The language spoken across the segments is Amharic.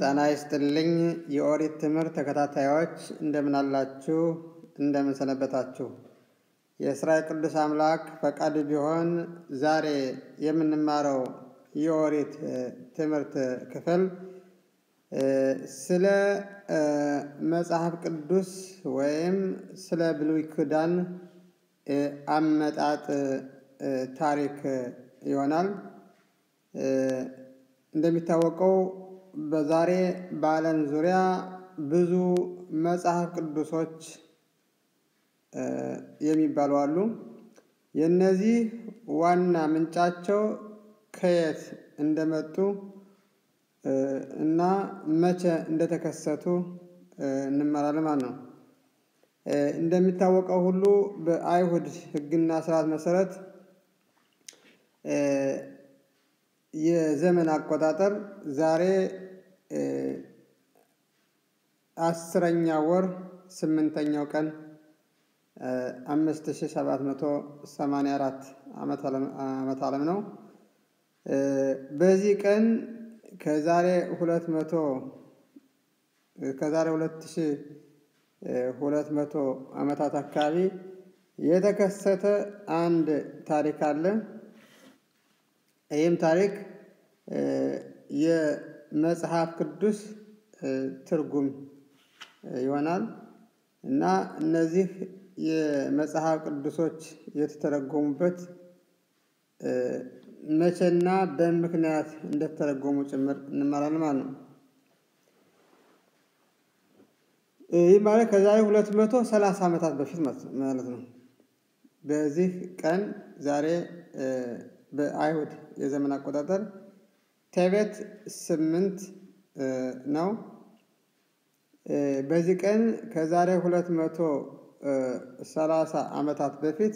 ጤና ይስጥልኝ የኦሪት ትምህርት ተከታታዮች እንደምን አላችሁ? እንደምን ሰነበታችሁ? የእስራኤል ቅዱስ አምላክ ፈቃድ ቢሆን ዛሬ የምንማረው የኦሪት ትምህርት ክፍል ስለ መጽሐፍ ቅዱስ ወይም ስለ ብሉይ ኪዳን አመጣጥ ታሪክ ይሆናል። እንደሚታወቀው በዛሬ በዓለም ዙሪያ ብዙ መጽሐፍ ቅዱሶች የሚባሉ አሉ። የእነዚህ ዋና ምንጫቸው ከየት እንደመጡ እና መቼ እንደተከሰቱ እንመራለን ማለት ነው። እንደሚታወቀው ሁሉ በአይሁድ ሕግና ስርዓት መሰረት የዘመን አቆጣጠር ዛሬ አስረኛ ወር ስምንተኛው ቀን አምስት ሺ ሰባት መቶ ሰማንያ አራት ዓመተ ዓለም ነው። በዚህ ቀን ከዛሬ ሁለት መቶ ከዛሬ ሁለት ሺ ሁለት መቶ ዓመታት አካባቢ የተከሰተ አንድ ታሪክ አለ። ይህም ታሪክ የመጽሐፍ ቅዱስ ትርጉም ይሆናል እና እነዚህ የመጽሐፍ ቅዱሶች የተተረጎሙበት መቼና በምክንያት እንደተተረጎሙ ጭምር እንማራለን ማለት ነው። ይህ ማለት ከዛሬ ሁለት መቶ ሰላሳ ዓመታት በፊት ማለት ነው። በዚህ ቀን ዛሬ በአይሁድ የዘመን አቆጣጠር ቴቤት ስምንት ነው። በዚህ ቀን ከዛሬ ሁለት መቶ ሰላሳ ዓመታት በፊት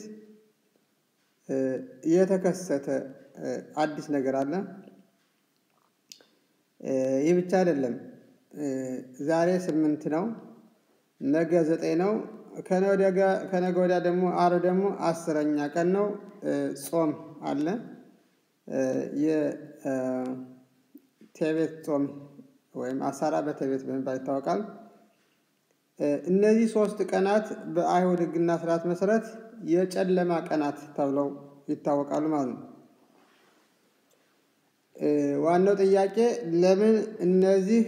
የተከሰተ አዲስ ነገር አለ። ይህ ብቻ አይደለም። ዛሬ ስምንት ነው፣ ነገ ዘጠኝ ነው፣ ከነገ ወዲያ ደግሞ ዓርብ ደግሞ አስረኛ ቀን ነው። ጾም አለ። የቴቤት ጾም ወይም አሳራ በቴቤት በመባል ይታወቃል። እነዚህ ሶስት ቀናት በአይሁድ ሕግና ስርዓት መሰረት የጨለማ ቀናት ተብለው ይታወቃሉ ማለት ነው። ዋናው ጥያቄ ለምን እነዚህ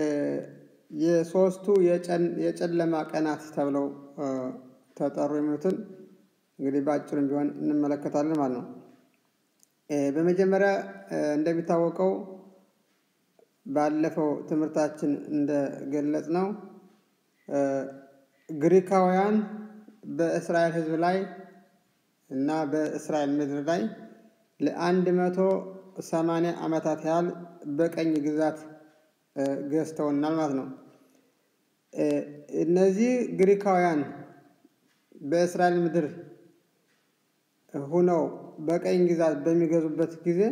የሶስቱ የጨለማ ቀናት ተብለው ተጠሩ የሚሉትን እንግዲህ በአጭሩም ቢሆን እንመለከታለን ማለት ነው። በመጀመሪያ እንደሚታወቀው ባለፈው ትምህርታችን እንደገለጽ ነው ግሪካውያን በእስራኤል ሕዝብ ላይ እና በእስራኤል ምድር ላይ ለአንድ መቶ ሰማንያ ዓመታት ያህል በቀኝ ግዛት ገዝተውናል ማለት ነው። እነዚህ ግሪካውያን በእስራኤል ምድር ሁነው በቀኝ ግዛት በሚገዙበት ጊዜ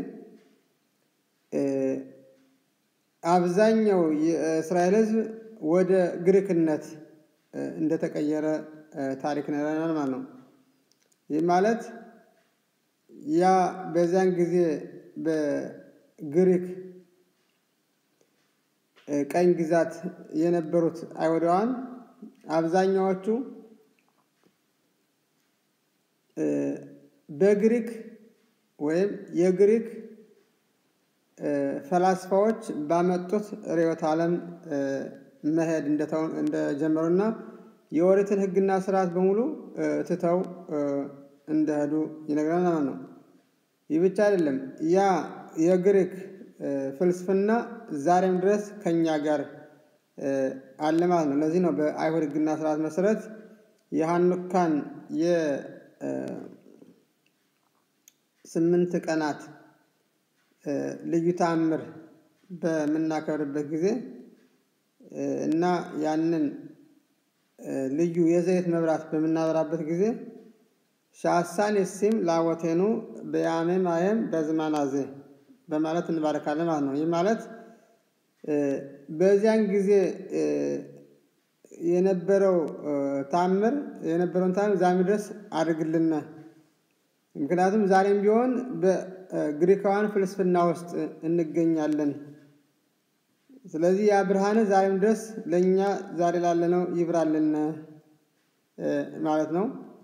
አብዛኛው የእስራኤል ሕዝብ ወደ ግሪክነት እንደተቀየረ ታሪክ ነግረናል ማለት ነው። ይህ ማለት ያ በዚያን ጊዜ በግሪክ ቀኝ ግዛት የነበሩት አይሁዳውያን አብዛኛዎቹ በግሪክ ወይም የግሪክ ፈላስፋዎች ባመጡት ርዕዮተ ዓለም መሄድ እንደጀመሩና የኦሪትን ሕግና ስርዓት በሙሉ ትተው እንደሄዱ ይነግረናል ማለት ነው። ይህ ብቻ አይደለም። ያ የግሪክ ፍልስፍና ዛሬም ድረስ ከኛ ጋር አለ ማለት ነው። ለዚህ ነው በአይሁድ ሕግና ስርዓት መሰረት የሐኑካን የስምንት ቀናት ልዩ ተአምር በምናከብርበት ጊዜ እና ያንን ልዩ የዘይት መብራት በምናበራበት ጊዜ ሻሳን የሲም ላወቴኑ በያሜ ማየም በዝማናዜ በማለት እንባረካለን ማለት ነው። ይህ ማለት በዚያን ጊዜ የነበረው ታምር የነበረውን ታምር ዛሬም ድረስ አድርግልን። ምክንያቱም ዛሬም ቢሆን በግሪካውያን ፍልስፍና ውስጥ እንገኛለን ስለዚህ ያ ብርሃን ዛሬም ድረስ ለእኛ ዛሬ ላለነው ይብራልን ማለት ነው።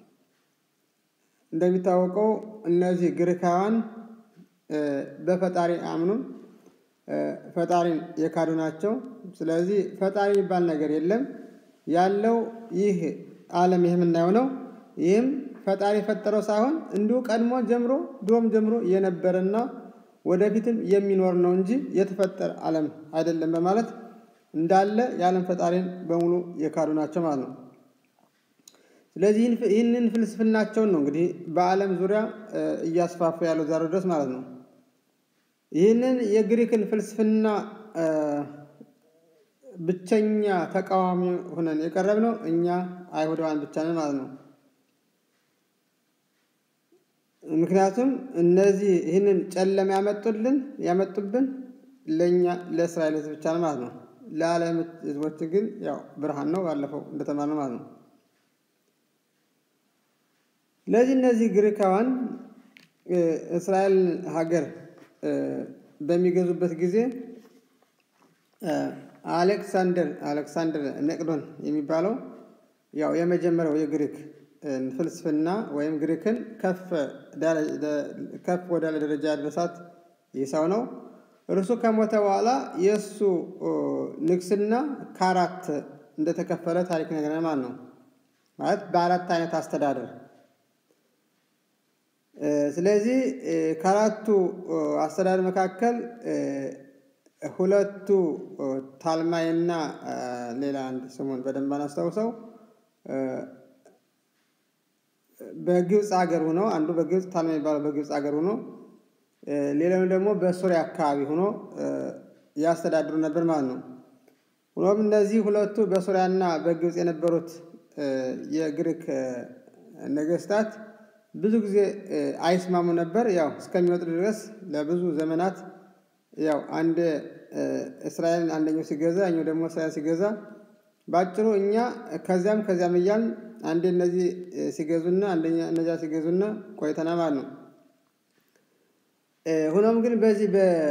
እንደሚታወቀው እነዚህ ግሪካውያን በፈጣሪ አያምኑም። ፈጣሪን የካዱ ናቸው። ስለዚህ ፈጣሪ የሚባል ነገር የለም። ያለው ይህ ዓለም ይህ የምናየው ነው። ይህም ፈጣሪ የፈጠረው ሳይሆን እንዲሁ ቀድሞ ጀምሮ ድሮም ጀምሮ የነበረና ወደፊትም የሚኖር ነው እንጂ የተፈጠረ ዓለም አይደለም በማለት እንዳለ የዓለም ፈጣሪን በሙሉ የካዱ ናቸው ማለት ነው። ስለዚህ ይህንን ፍልስፍናቸውን ነው እንግዲህ በዓለም ዙሪያ እያስፋፉ ያለው ዛሬ ድረስ ማለት ነው። ይህንን የግሪክን ፍልስፍና ብቸኛ ተቃዋሚ ሆነን የቀረብነው እኛ አይሁዳውያን ብቻ ነን ማለት ነው። ምክንያቱም እነዚህ ይህንን ጨለማ ያመጡልን ያመጡብን ለእኛ ለእስራኤል ሕዝብ ብቻ ነው ማለት ነው። ለዓለም ሕዝቦች ግን ያው ብርሃን ነው፣ ባለፈው እንደተማርነው ማለት ነው። ስለዚህ እነዚህ ግሪካውያን እስራኤል ሀገር በሚገዙበት ጊዜ አሌክሳንደር አሌክሳንደር መቅዶን የሚባለው ያው የመጀመሪያው የግሪክ ፍልስፍና ወይም ግሪክን ከፍ ከፍ ወዳለ ደረጃ ያደረሳት ይህ ሰው ነው። እርሱ ከሞተ በኋላ የእሱ ንግስና ከአራት እንደተከፈለ ታሪክ ነገረን ማለት ነው። ማለት በአራት አይነት አስተዳደር ስለዚህ ከአራቱ አስተዳደር መካከል ሁለቱ ታልማይና ሌላ አንድ ስሙን በደንብ አናስታውሰው በግብፅ ሀገር ሆኖ አንዱ በግብፅ ታልማ የሚባለው በግብፅ ሀገር ሆኖ ሌላው ደግሞ በሱሪያ አካባቢ ሆኖ ያስተዳድሩ ነበር ማለት ነው። ሆኖም እነዚህ ሁለቱ በሱሪያና በግብፅ የነበሩት የግሪክ ነገስታት ብዙ ጊዜ አይስማሙ ነበር። ያው እስከሚወጡ ድረስ ለብዙ ዘመናት ያው አንድ እስራኤልን አንደኛው ሲገዛ እኛው ደግሞ እስራኤል ሲገዛ ባጭሩ እኛ ከዚያም ከዚያም እያልን አንዴ እነዚህ ሲገዙና አንደኛ እነዚያ ሲገዙና ቆይተና ማለት ነው። ሆኖም ግን በዚህ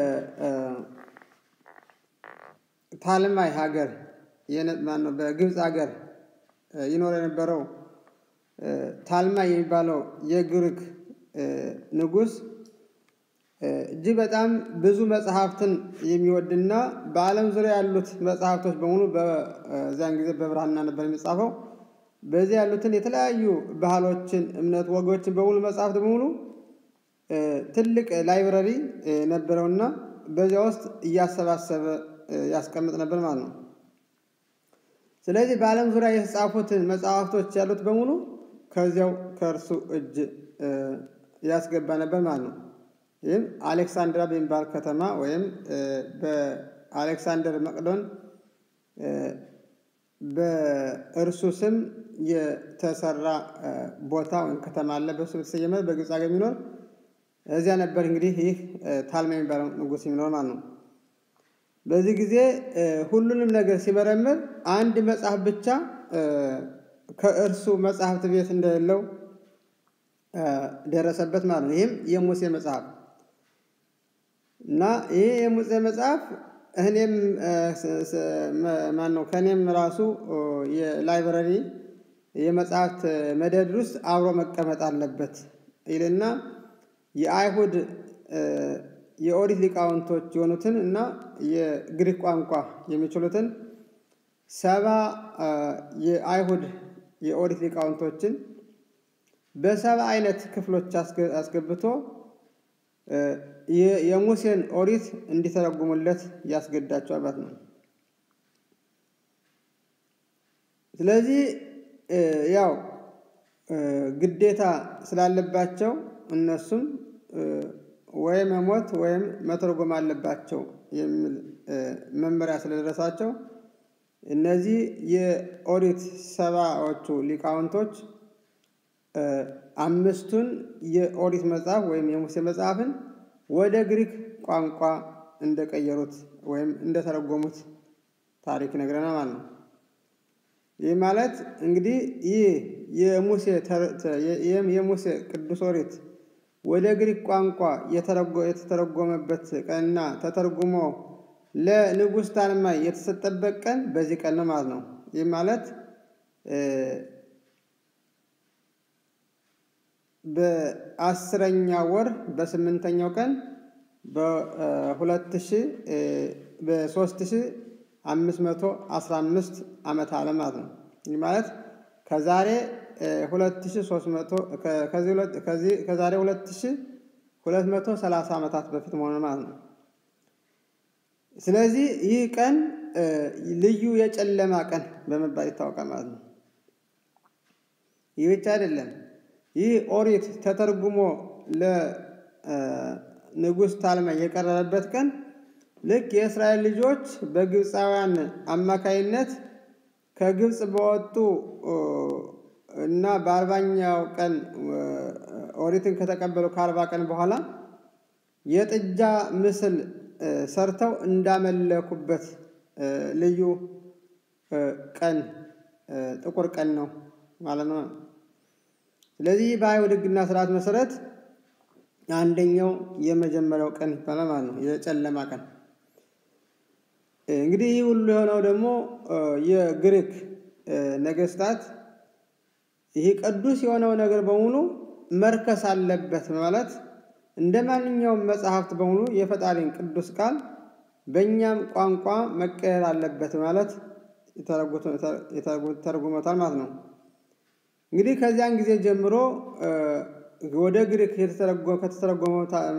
በታልማይ ሀገር ማነው በግብፅ ሀገር ይኖር የነበረው ታልማይ የሚባለው የግሪክ ንጉሥ እጅግ በጣም ብዙ መጽሐፍትን የሚወድና በዓለም ዙሪያ ያሉት መጽሐፍቶች በሙሉ በዚያን ጊዜ በብራና ነበር የሚጻፈው። በዚህ ያሉትን የተለያዩ ባህሎችን፣ እምነት፣ ወጎችን በሙሉ መጽሐፍት በሙሉ ትልቅ ላይብረሪ ነበረውና በዚያ ውስጥ እያሰባሰበ ያስቀምጥ ነበር ማለት ነው። ስለዚህ በዓለም ዙሪያ የተጻፉትን መጽሐፍቶች ያሉት በሙሉ ከዚያው ከእርሱ እጅ ያስገባ ነበር ማለት ነው። ይህም አሌክሳንድራ በሚባል ከተማ ወይም በአሌክሳንደር መቅዶን በእርሱ ስም የተሰራ ቦታ ወይም ከተማ አለ። በእሱ የተሰየመ በግብፅ ሀገር የሚኖር እዚያ ነበር እንግዲህ ይህ ታልማ የሚባለው ንጉሥ የሚኖር ማለት ነው። በዚህ ጊዜ ሁሉንም ነገር ሲመረምር አንድ መጽሐፍ ብቻ ከእርሱ መጽሐፍት ቤት እንደሌለው ደረሰበት ማለት ነው። ይህም የሙሴ መጽሐፍ እና ይህ የሙሴ መጽሐፍ እኔም ማን ነው ከእኔም ራሱ የላይብረሪ የመጽሐፍት መደብር ውስጥ አብሮ መቀመጥ አለበት ይልና የአይሁድ የኦሪት ሊቃውንቶች የሆኑትን እና የግሪክ ቋንቋ የሚችሉትን ሰባ የአይሁድ የኦሪት ሊቃውንቶችን በሰባ አይነት ክፍሎች አስገብቶ የሙሴን ኦሪት እንዲተረጉሙለት ያስገዳቸዋል ማለት ነው። ስለዚህ ያው ግዴታ ስላለባቸው እነሱም ወይም መሞት ወይም መተርጎም አለባቸው የሚል መመሪያ ስለደረሳቸው እነዚህ የኦሪት ሰባዎቹ ሊቃውንቶች አምስቱን የኦሪት መጽሐፍ ወይም የሙሴ መጽሐፍን ወደ ግሪክ ቋንቋ እንደቀየሩት ወይም እንደተረጎሙት ታሪክ ይነግረናል ማለት ነው። ይህ ማለት እንግዲህ ይህ የሙሴ የሙሴ ቅዱስ ኦሪት ወደ ግሪክ ቋንቋ የተተረጎመበት ቀንና ተተርጉሞ ለንጉሥ ታልማይ የተሰጠበት ቀን በዚህ ቀን ነው ማለት ነው። ይህ ማለት በአስረኛ ወር በስምንተኛው ቀን በሁለት ሺ በሶስት ሺ አምስት መቶ አስራ አምስት ዓመተ ዓለም ማለት ነው። ይህ ማለት ከዛሬ ሁለት ሺ ሶስት መቶ ከዚህ ከዛሬ ሁለት ሺ ሁለት መቶ ሰላሳ ዓመታት በፊት መሆኑ ማለት ነው። ስለዚህ ይህ ቀን ልዩ የጨለማ ቀን በመባል ይታወቃል ማለት ነው። ይህ ብቻ አይደለም። ይህ ኦሪት ተተርጉሞ ለንጉሥ ታልማይ የቀረበበት ቀን ልክ የእስራኤል ልጆች በግብፃውያን አማካይነት ከግብፅ በወጡ እና በአርባኛው ቀን ኦሪትን ከተቀበሉ ከአርባ ቀን በኋላ የጥጃ ምስል ሰርተው እንዳመለኩበት ልዩ ቀን ጥቁር ቀን ነው ማለት ነው። ስለዚህ በአይሁድ ሕግና ስርዓት መሰረት አንደኛው የመጀመሪያው ቀን ይባላል ማለት ነው፣ የጨለማ ቀን። እንግዲህ ይህ ሁሉ የሆነው ደግሞ የግሪክ ነገስታት ይህ ቅዱስ የሆነው ነገር በሙሉ መርከስ አለበት ማለት እንደ ማንኛውም መጽሐፍት በሙሉ የፈጣሪን ቅዱስ ቃል በእኛም ቋንቋ መቀየር አለበት ማለት ተርጉሞታል ማለት ነው። እንግዲህ ከዚያን ጊዜ ጀምሮ ወደ ግሪክ ከተተረጎመው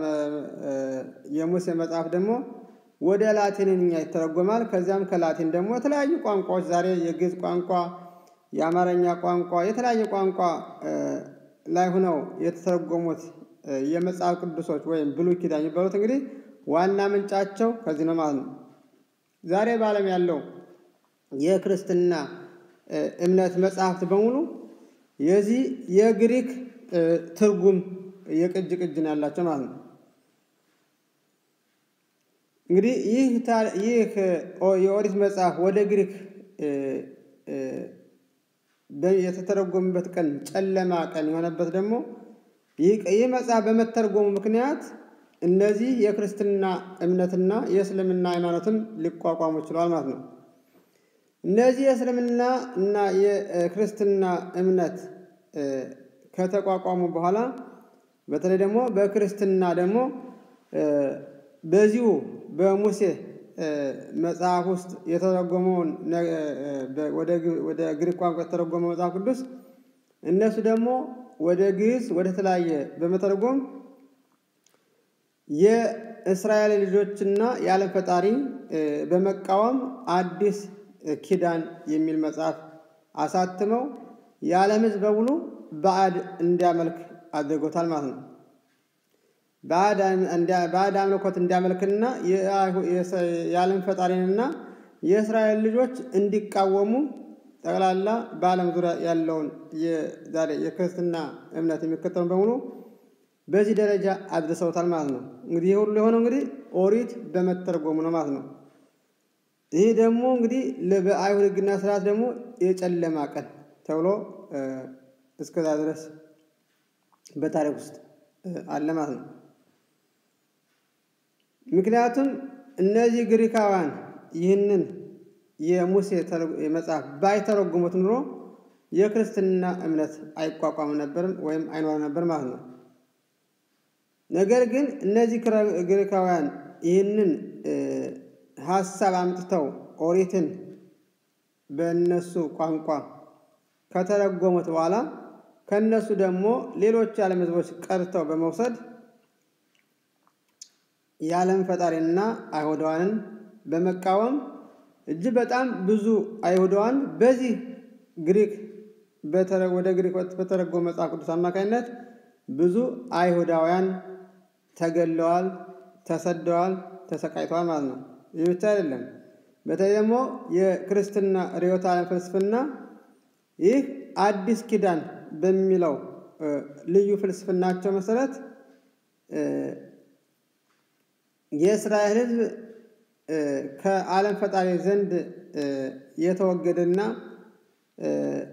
የሙሴ መጽሐፍ ደግሞ ወደ ላቲንኛ ይተረጎማል። ከዚያም ከላቲን ደግሞ የተለያዩ ቋንቋዎች ዛሬ የግዕዝ ቋንቋ፣ የአማርኛ ቋንቋ፣ የተለያየ ቋንቋ ላይ ሆነው የተተረጎሙት የመጽሐፍ ቅዱሶች ወይም ብሉይ ኪዳን የሚባሉት እንግዲህ ዋና ምንጫቸው ከዚህ ነው ማለት ነው። ዛሬ በዓለም ያለው የክርስትና እምነት መጽሐፍት በሙሉ የዚህ የግሪክ ትርጉም የቅጅ ቅጅ ነው ያላቸው ማለት ነው። እንግዲህ ይህ ይህ የኦሪት መጽሐፍ ወደ ግሪክ የተተረጎመበት ቀን ጨለማ ቀን የሆነበት ደግሞ ይህ መጽሐፍ በመተርጎሙ ምክንያት እነዚህ የክርስትና እምነትና የእስልምና ሃይማኖትም ሊቋቋሙ ችለዋል ማለት ነው። እነዚህ የእስልምና እና የክርስትና እምነት ከተቋቋሙ በኋላ በተለይ ደግሞ በክርስትና ደግሞ በዚሁ በሙሴ መጽሐፍ ውስጥ የተረጎመውን ወደ ግሪክ ቋንቋ የተተረጎመው መጽሐፍ ቅዱስ እነሱ ደግሞ ወደ ግዕዝ ወደ ተለያየ በመተርጎም የእስራኤል ልጆችና የዓለም ፈጣሪ በመቃወም አዲስ ኪዳን የሚል መጽሐፍ አሳትመው የዓለም ሕዝብ በሙሉ ባዕድ እንዲያመልክ አድርጎታል ማለት ነው። ባዕድ አምልኮት እንዲያመልክና የዓለም ፈጣሪንና የእስራኤል ልጆች እንዲቃወሙ ጠቅላላ በዓለም ዙሪያ ያለውን ዛሬ የክርስትና እምነት የሚከተሉ በሙሉ በዚህ ደረጃ አድርሰውታል ማለት ነው። እንግዲህ ይህ ሁሉ የሆነው እንግዲህ ኦሪት በመተርጎሙ ነው ማለት ነው። ይህ ደግሞ እንግዲህ በአይሁድ ሕግና ስርዓት ደግሞ የጨለማ ቀን ተብሎ እስከዛ ድረስ በታሪክ ውስጥ አለ ማለት ነው። ምክንያቱም እነዚህ ግሪካውያን ይህንን የሙሴ መጽሐፍ ባይተረጉሙት ኑሮ የክርስትና እምነት አይቋቋም ነበርም ወይም አይኖር ነበር ማለት ነው። ነገር ግን እነዚህ ግሪካውያን ይህንን ሀሳብ አምጥተው ኦሪትን በእነሱ ቋንቋ ከተረጎሙት በኋላ ከእነሱ ደግሞ ሌሎች የዓለም ሕዝቦች ቀርተው በመውሰድ የዓለም ፈጣሪና አይሁዳውያንን በመቃወም እጅግ በጣም ብዙ አይሁዳውያን በዚህ ግሪክ ወደ ግሪክ በተረጎመ መጽሐፍ ቅዱስ አማካኝነት ብዙ አይሁዳውያን ተገለዋል፣ ተሰደዋል፣ ተሰቃይተዋል ማለት ነው። ይህ ብቻ አይደለም። በተለይ ደግሞ የክርስትና ርዕዮተ ዓለም ፍልስፍና ይህ አዲስ ኪዳን በሚለው ልዩ ፍልስፍናቸው መሰረት የእስራኤል ሕዝብ ከዓለም ፈጣሪ ዘንድ የተወገደና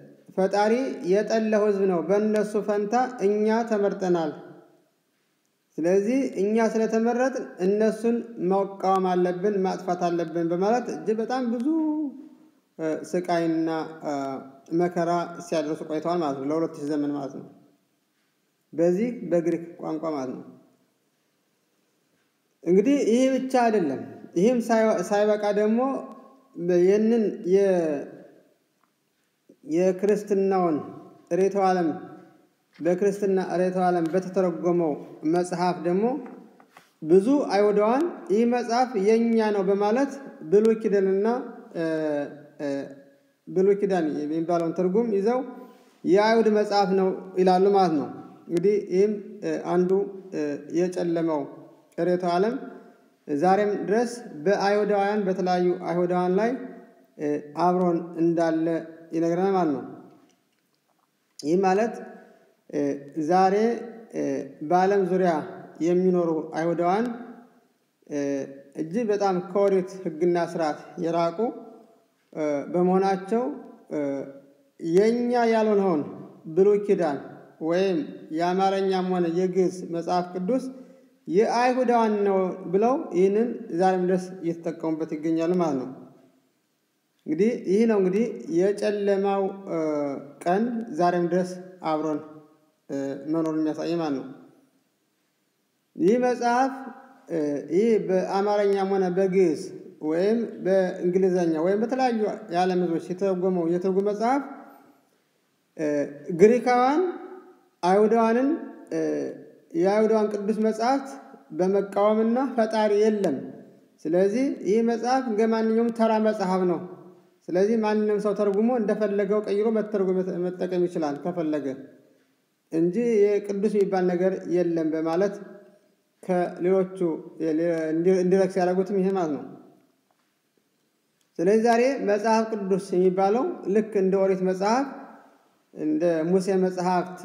ፈጣሪ የጠላው ሕዝብ ነው። በእነሱ ፈንታ እኛ ተመርጠናል። ስለዚህ እኛ ስለተመረጥን እነሱን መቃወም አለብን፣ ማጥፋት አለብን በማለት እጅግ በጣም ብዙ ስቃይና መከራ ሲያደርሱ ቆይተዋል ማለት ነው። ለሁለት ሺህ ዘመን ማለት ነው። በዚህ በግሪክ ቋንቋ ማለት ነው። እንግዲህ ይህ ብቻ አይደለም። ይህም ሳይበቃ ደግሞ ይህንን የክርስትናውን ርዕዮተ ዓለም በክርስትና ርዕዮተ ዓለም በተተረጎመው መጽሐፍ ደግሞ ብዙ አይሁዳውያን ይህ መጽሐፍ የእኛ ነው በማለት ብሉይ ኪዳንና ብሉይ ኪዳን የሚባለውን ትርጉም ይዘው የአይሁድ መጽሐፍ ነው ይላሉ ማለት ነው። እንግዲህ ይህም አንዱ የጨለመው ርዕዮተ ዓለም ዛሬም ድረስ በአይሁዳውያን በተለያዩ አይሁዳውያን ላይ አብሮን እንዳለ ይነግረናል ማለት ነው። ይህ ማለት ዛሬ በዓለም ዙሪያ የሚኖሩ አይሁዳውያን እጅግ በጣም ከኦሪት ሕግና ስርዓት የራቁ በመሆናቸው የእኛ ያልሆነውን ብሉይ ኪዳን ወይም የአማርኛም ሆነ የግዕዝ መጽሐፍ ቅዱስ የአይሁዳውያን ነው ብለው ይህንን ዛሬም ድረስ እየተጠቀሙበት ይገኛሉ ማለት ነው። እንግዲህ ይህ ነው እንግዲህ የጨለማው ቀን ዛሬም ድረስ አብሮን መኖር የሚያሳይ ማለት ነው። ይህ መጽሐፍ ይህ በአማርኛም ሆነ በግዕዝ ወይም በእንግሊዘኛ ወይም በተለያዩ የዓለም ሕዝቦች የተረጎመው የትርጉም መጽሐፍ ግሪካውያን አይሁዳውያንን የአይሁዳውያን ቅዱስ መጽሐፍት በመቃወምና ፈጣሪ የለም፣ ስለዚህ ይህ መጽሐፍ እንደ ማንኛውም ተራ መጽሐፍ ነው፣ ስለዚህ ማንም ሰው ተርጉሞ እንደፈለገው ቀይሮ መጠቀም ይችላል ከፈለገ እንጂ የቅዱስ የሚባል ነገር የለም በማለት ከሌሎቹ እንዲረክስ ያደረጉትም ይሄ ማለት ነው። ስለዚህ ዛሬ መጽሐፍ ቅዱስ የሚባለው ልክ እንደ ኦሪት መጽሐፍ እንደ ሙሴ መጽሐፍት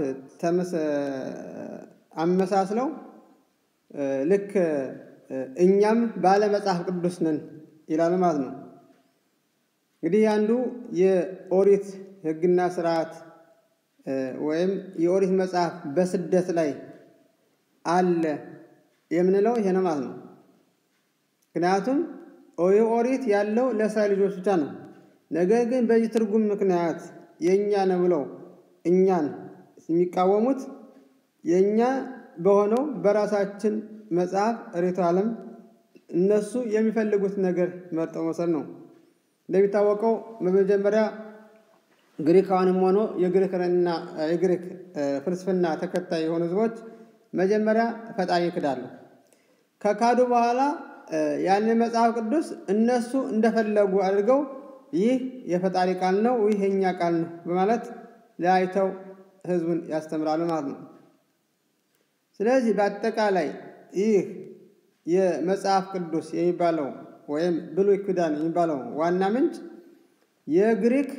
አመሳስለው ልክ እኛም ባለ መጽሐፍ ቅዱስ ነን ይላሉ ማለት ነው። እንግዲህ አንዱ የኦሪት ሕግና ስርዓት ወይም የኦሪት መጽሐፍ በስደት ላይ አለ የምንለው ይሄ ነው ማለት ነው። ምክንያቱም ኦሪት ያለው ለእስራኤል ልጆች ብቻ ነው። ነገር ግን በዚህ ትርጉም ምክንያት የእኛ ነው ብለው እኛን የሚቃወሙት የእኛ በሆነው በራሳችን መጽሐፍ ርዕዮተ ዓለም እነሱ የሚፈልጉት ነገር መርጠው መውሰድ ነው። እንደሚታወቀው በመጀመሪያ ግሪካውያንም ሆኖ የግሪክና የግሪክ ፍልስፍና ተከታይ የሆኑ ህዝቦች መጀመሪያ ፈጣሪ ይክዳሉ። ከካዱ በኋላ ያንን መጽሐፍ ቅዱስ እነሱ እንደፈለጉ አድርገው ይህ የፈጣሪ ቃል ነው፣ ይህ የእኛ ቃል ነው በማለት ለያይተው ህዝቡን ያስተምራሉ ማለት ነው። ስለዚህ በአጠቃላይ ይህ የመጽሐፍ ቅዱስ የሚባለው ወይም ብሉይ ኪዳን የሚባለው ዋና ምንጭ የግሪክ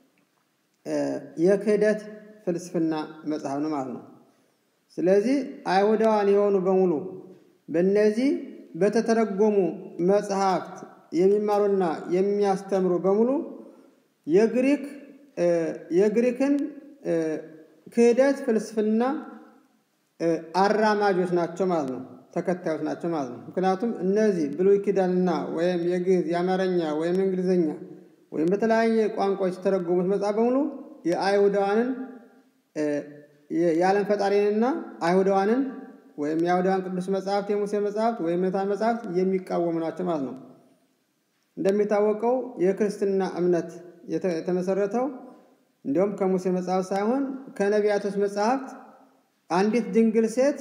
የክህደት ፍልስፍና መጽሐፍ ነው ማለት ነው። ስለዚህ አይሁዳውያን የሆኑ በሙሉ በእነዚህ በተተረጎሙ መጽሐፍት የሚማሩና የሚያስተምሩ በሙሉ የግሪክ የግሪክን ክህደት ፍልስፍና አራማጆች ናቸው ማለት ነው፣ ተከታዮች ናቸው ማለት ነው። ምክንያቱም እነዚህ ብሉይ ኪዳንና ወይም የግዕዝ የአማርኛ ወይም እንግሊዝኛ ወይም በተለያየ ቋንቋዎች የተተረጎሙት መጽሐፍ በሙሉ የአይሁዳውያንን የዓለም ፈጣሪንና አይሁዳውያንን ወይም የአይሁዳውያን ቅዱስ መጽሐፍት የሙሴ መጽሐፍት ወይም የመታ መጽሐፍት የሚቃወሙ ናቸው ማለት ነው። እንደሚታወቀው የክርስትና እምነት የተመሰረተው እንዲሁም ከሙሴ መጽሐፍ ሳይሆን ከነቢያቶች መጽሐፍት አንዲት ድንግል ሴት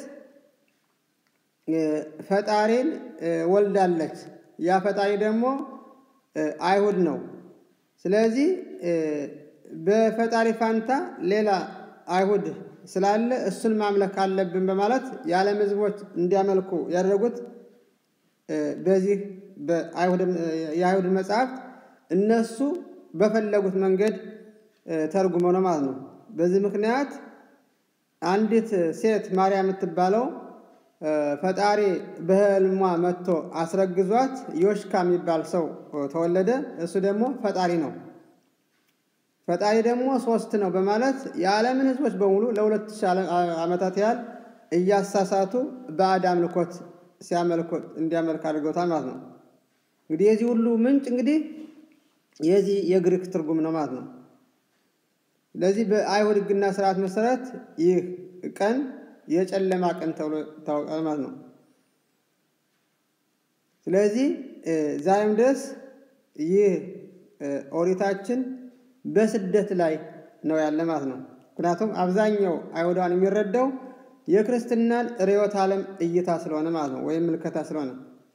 ፈጣሪን ወልዳለች። ያ ፈጣሪ ደግሞ አይሁድ ነው። ስለዚህ በፈጣሪ ፋንታ ሌላ አይሁድ ስላለ እሱን ማምለክ አለብን በማለት የዓለም ሕዝቦች እንዲያመልኩ ያደረጉት በዚህ የአይሁድ መጽሐፍት እነሱ በፈለጉት መንገድ ተርጉመው ነው ማለት ነው። በዚህ ምክንያት አንዲት ሴት ማርያም የምትባለው ፈጣሪ በሕልሟ መጥቶ አስረግዟት ዮሽካ የሚባል ሰው ተወለደ። እሱ ደግሞ ፈጣሪ ነው። ፈጣሪ ደግሞ ሶስት ነው በማለት የዓለምን ሕዝቦች በሙሉ ለሁለት ሺህ ዓመታት ያህል እያሳሳቱ ባዕድ አምልኮት ሲያመልኩት እንዲያመልክ አድርገውታል ማለት ነው። እንግዲህ የዚህ ሁሉ ምንጭ እንግዲህ የዚህ የግሪክ ትርጉም ነው ማለት ነው። ስለዚህ በአይሁድ ሕግና ስርዓት መሰረት ይህ ቀን የጨለማ ቀን ተብሎ ይታወቃል ማለት ነው። ስለዚህ ዛሬም ድረስ ይህ ኦሪታችን በስደት ላይ ነው ያለ ማለት ነው። ምክንያቱም አብዛኛው አይሁዳን የሚረዳው የክርስትናን ርዕዮተ ዓለም እይታ ስለሆነ ማለት ነው፣ ወይም ምልከታ ስለሆነ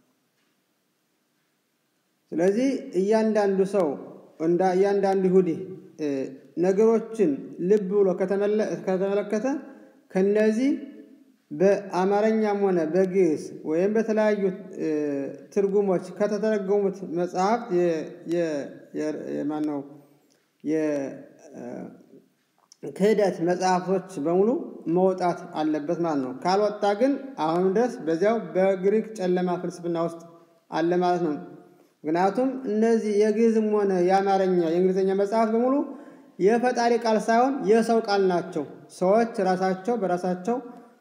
ስለዚህ እያንዳንዱ ሰው እንዳ እያንዳንዱ ይሁዲ ነገሮችን ልብ ብሎ ከተመለከተ ከነዚህ በአማርኛም ሆነ በግዕዝ ወይም በተለያዩ ትርጉሞች ከተተረጎሙት መጽሐፍት ማነው የክህደት መጽሐፍቶች በሙሉ መውጣት አለበት ማለት ነው። ካልወጣ ግን አሁንም ድረስ በዚያው በግሪክ ጨለማ ፍልስፍና ውስጥ አለ ማለት ነው። ምክንያቱም እነዚህ የግዕዝም ሆነ የአማርኛ የእንግሊዝኛ መጽሐፍ በሙሉ የፈጣሪ ቃል ሳይሆን የሰው ቃል ናቸው። ሰዎች ራሳቸው በራሳቸው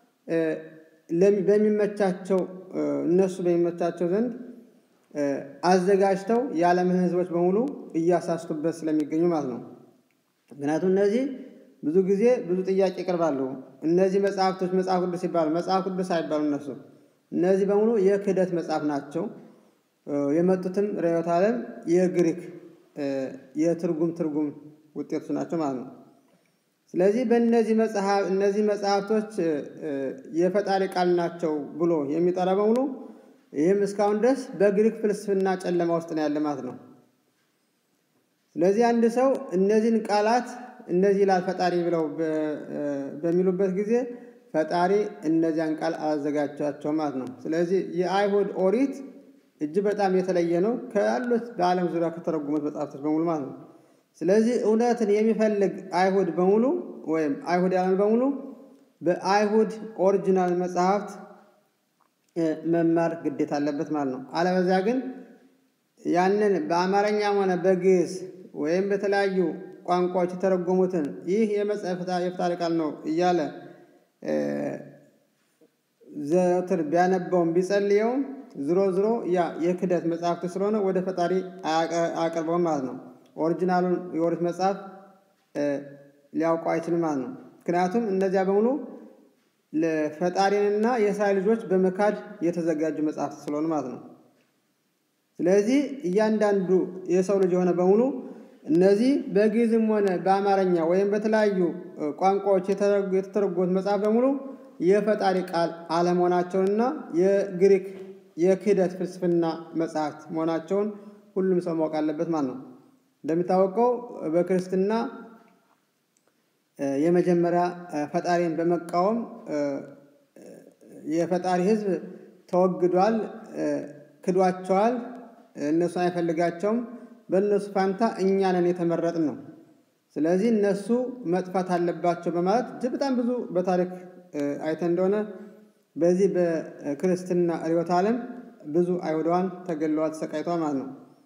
በሚመቻቸው እነሱ በሚመቻቸው ዘንድ አዘጋጅተው የዓለምን ሕዝቦች በሙሉ እያሳስቱበት ስለሚገኙ ማለት ነው። ምክንያቱም እነዚህ ብዙ ጊዜ ብዙ ጥያቄ ይቀርባሉ። እነዚህ መጽሐፍቶች መጽሐፍ ቅዱስ ይባሉ መጽሐፍ ቅዱስ አይባሉ። እነሱ እነዚህ በሙሉ የክህደት መጽሐፍ ናቸው። የመጡትም ርዕዮተ ዓለም የግሪክ የትርጉም ትርጉም ውጤቶች ናቸው ማለት ነው። ስለዚህ በእነዚህ መጽሐፍ እነዚህ መጽሐፍቶች የፈጣሪ ቃል ናቸው ብሎ የሚጠራ በሙሉ ይህም እስካሁን ድረስ በግሪክ ፍልስፍና ጨለማ ውስጥ ነው ያለ ማለት ነው። ስለዚህ አንድ ሰው እነዚህን ቃላት እነዚህ ይላል ፈጣሪ ብለው በሚሉበት ጊዜ ፈጣሪ እነዚያን ቃል አላዘጋጃቸውም ማለት ነው። ስለዚህ የአይሁድ ኦሪት እጅግ በጣም የተለየ ነው ካሉት በዓለም ዙሪያ ከተረጉሙት መጽሐፍቶች በሙሉ ማለት ነው። ስለዚህ እውነትን የሚፈልግ አይሁድ በሙሉ ወይም አይሁድ ያለን በሙሉ በአይሁድ ኦሪጂናል መጽሐፍት መማር ግዴታ አለበት ማለት ነው። አለበዚያ ግን ያንን በአማርኛም ሆነ በግዕዝ ወይም በተለያዩ ቋንቋዎች የተረጎሙትን ይህ የፈጣሪ ቃል ነው እያለ ዘወትር ቢያነባውም ቢጸልየውም ዝሮ ዝሮ ያ የክህደት መጽሐፍት ስለሆነ ወደ ፈጣሪ አያቀርበውም ማለት ነው። ኦሪጂናሉን የኦሪት መጽሐፍ ሊያውቁ አይችልም ማለት ነው። ምክንያቱም እነዚያ በሙሉ ለፈጣሪንና የእስራኤል ልጆች በመካድ የተዘጋጁ መጽሐፍት ስለሆኑ ማለት ነው። ስለዚህ እያንዳንዱ የሰው ልጅ የሆነ በሙሉ እነዚህ በግዕዝም ሆነ በአማርኛ ወይም በተለያዩ ቋንቋዎች የተተረጎሙት መጽሐፍ በሙሉ የፈጣሪ ቃል አለመሆናቸውንና የግሪክ የክህደት ፍልስፍና መጽሐፍት መሆናቸውን ሁሉም ሰው ማወቅ አለበት ማለት ነው። እንደሚታወቀው በክርስትና የመጀመሪያ ፈጣሪን በመቃወም የፈጣሪ ሕዝብ ተወግዷል፣ ክዷቸዋል፣ እነሱን አይፈልጋቸውም። በእነሱ ፋንታ እኛ ነን የተመረጥን ነው። ስለዚህ እነሱ መጥፋት አለባቸው በማለት እጅግ በጣም ብዙ በታሪክ አይተን እንደሆነ በዚህ በክርስትና ርዕዮተ ዓለም ብዙ አይሁዳውያን ተገለዋል፣ ተሰቃይተዋል ማለት ነው።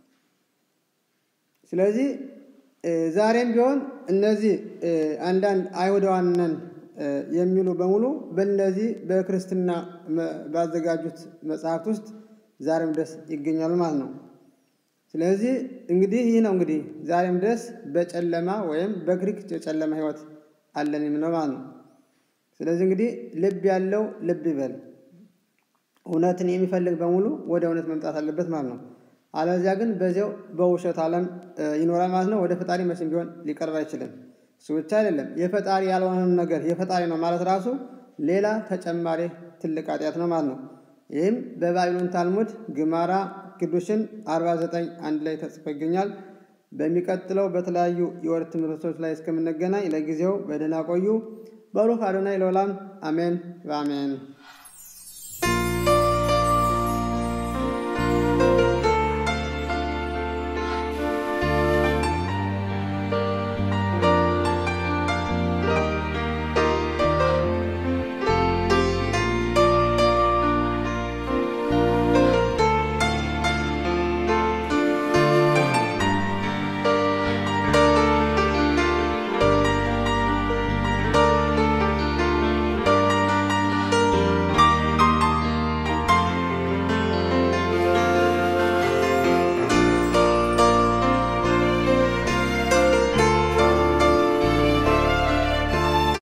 ስለዚህ ዛሬም ቢሆን እነዚህ አንዳንድ አይሁዳውያን ነን የሚሉ በሙሉ በእነዚህ በክርስትና ባዘጋጁት መጽሐፍት ውስጥ ዛሬም ድረስ ይገኛሉ ማለት ነው። ስለዚህ እንግዲህ ይህ ነው እንግዲህ ዛሬም ድረስ በጨለማ ወይም በግሪክ የጨለማ ሕይወት አለን የምንለው ማለት ነው። ስለዚህ እንግዲህ ልብ ያለው ልብ ይበል። እውነትን የሚፈልግ በሙሉ ወደ እውነት መምጣት አለበት ማለት ነው። አለዚያ ግን በዚያው በውሸት ዓለም ይኖራል ማለት ነው። ወደ ፈጣሪ መቼም ቢሆን ሊቀርብ አይችልም። እሱ ብቻ አይደለም፣ የፈጣሪ ያልሆነን ነገር የፈጣሪ ነው ማለት ራሱ ሌላ ተጨማሪ ትልቅ ኃጢአት ነው ማለት ነው። ይህም በባቢሎን ታልሙድ ግማራ ቅዱሽን 49 አንድ ላይ ተጽፎ ይገኛል። በሚቀጥለው በተለያዩ የወር ትምህርቶች ላይ እስከምንገናኝ ለጊዜው በደህና ቆዩ። በሩህ አዶናይ ለዓለም አሜን በአሜን